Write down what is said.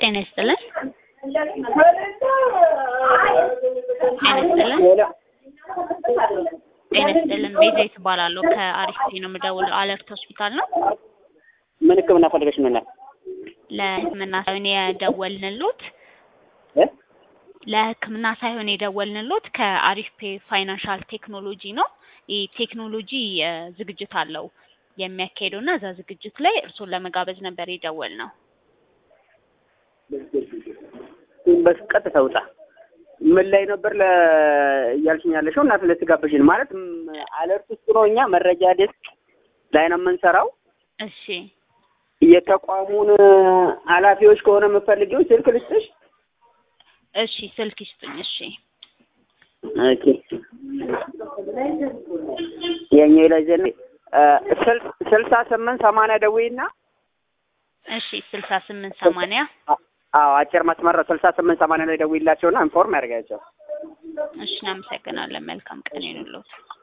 ጤና ይስጥልን። ጤና ይስጥልን። ጤና ይስጥልን። ቤዛዊት እባላለሁ ከአሪፍ ነው የምደውለው። አለርት ሆስፒታል ነው። ምን ህክምና ፈልገሽ ነው? ላይ ለህክምና ሳይሆን የደወልንሎት እ ለህክምና ሳይሆን የደወልንሎት ከአሪፍ ፔ ፋይናንሻል ቴክኖሎጂ ነው። ይህ ቴክኖሎጂ እ ዝግጅት አለው የሚያካሄደው እና እዛ ዝግጅት ላይ እርሶን ለመጋበዝ ነበር የደወል ነው። በቀጥታ ውጣ። ምን ላይ ነበር ለ እያልሽኝ ያለሽው? እና ስለተጋበዥን ማለት ም- አለርት ውስጥ ነው። እኛ መረጃ ዴስክ ላይ ነው የምንሰራው። እሺ የተቋሙን ኃላፊዎች ከሆነ የምፈልጊው ስልክ ልስጥሽ? እሺ፣ ስልክ ይስጡኝ። እሺ ኦኬ የኛ ላይ ዘን ስልሳ ስምንት ሰማንያ ደውይና እሺ፣ ስልሳ ስምንት ሰማንያ አዎ አጭር መስመር ነው። ስልሳ ስምንት ሰማንያ ላይ ደውይላቸውና ኢንፎርም ያደርጋቸው። እሺ፣ እናመሰግናለን። መልካም ቀን ይኑሎት።